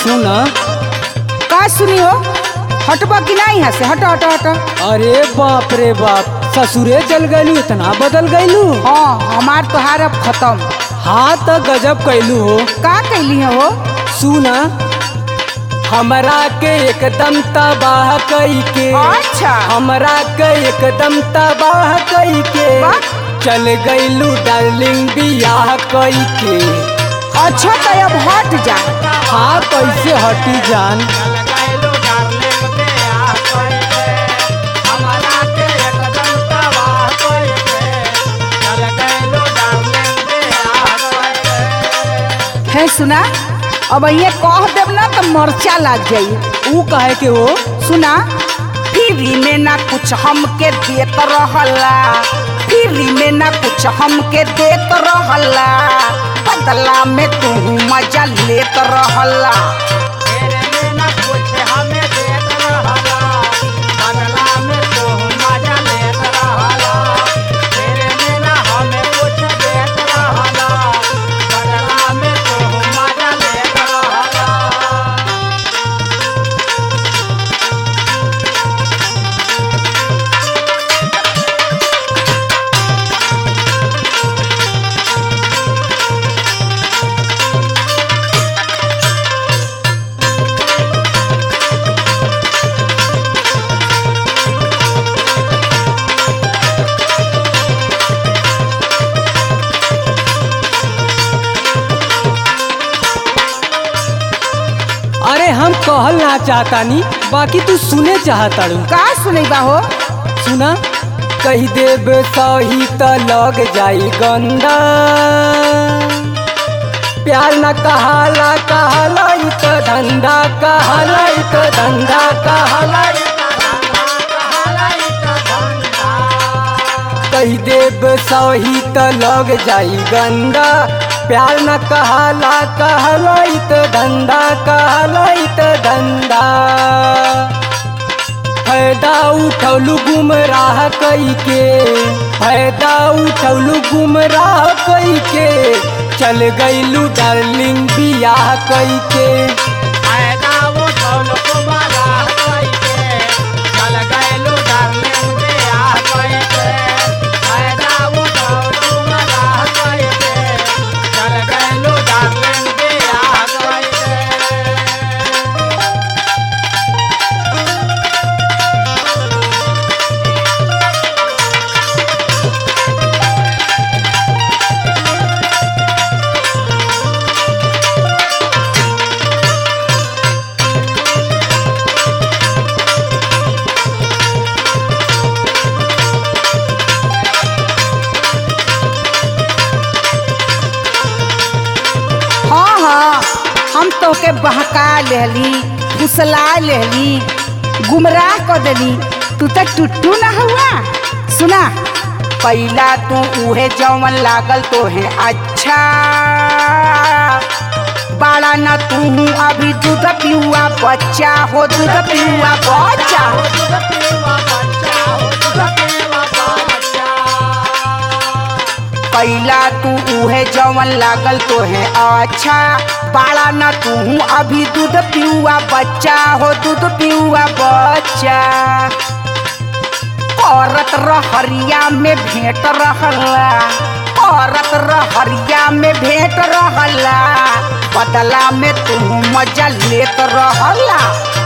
सुन का सुनी हो हटबा कि नहीं यहाँ से हट हट हट अरे बाप रे बाप ससुरे जल गईलू इतना बदल गईलू हाँ हमार तोहार अब खत्म हाँ तो गजब कैलू हो का कैली है हो सुना हमरा के एकदम तबाह कई के अच्छा हमरा के एकदम तबाह कई के वाह। चल गईलू डार्लिंग बियाह कई के अच्छा तो अब हट जा हाँ कैसे हटी जान है सुना अब ये कह देब ना तो मर्चा लग जाई ऊ कहे के हो सुना फ्री में ना कुछ हमके देत रहला फ्री में ना कुछ हमके देत रहला बदला में तू मजा लेत रहला अरे हम कहल ना चाहतानी बाकी तू सुने चाहताड़ू का सुनैबा हो सुना कही देब सही त लग जाई गंदा प्यार न कहाला कहाला ई त धंधा कहाला ई त धंधा कहाला कही देब सही त लग जाई गंदा प्यार न कहाला कहाला ई त धंधा कहाला ई त धंधा फायदा उठौलू गुमराह कई के फायदा उठौलू गुमराह कई के चल गईलू डार्लिंग बियाह कई के हाँ हाँ हम तोके बहका लेहली फुसला लेहली गुमराह कर देली तू तो टुट्टू ना हुआ सुना पहला तू उहे जौवन लागल तो है अच्छा बड़ा न तू अभी दूध पियुआ बच्चा हो दूध पियुआ बच्चा पहला तू उहे जौवन लागल तो है अच्छा बड़ा न तू अभी दूध पियुआ बच्चा हो दूध पियुआ बच्चा औरत रहरिया में भेंट रहला औरत रहरिया में भेंट रहला बदला में तू मजा लेत रहला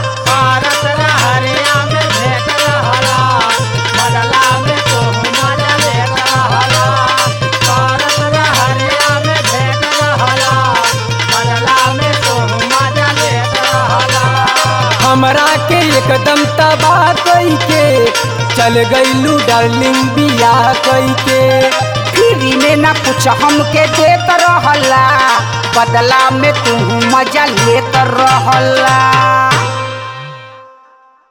हमरा के एकदम तबाह कई के चल गईलू डार्लिंग बियाह कई के फ्री में ना कुछ हमके देत रहला बदला में तू मजा लेत रहला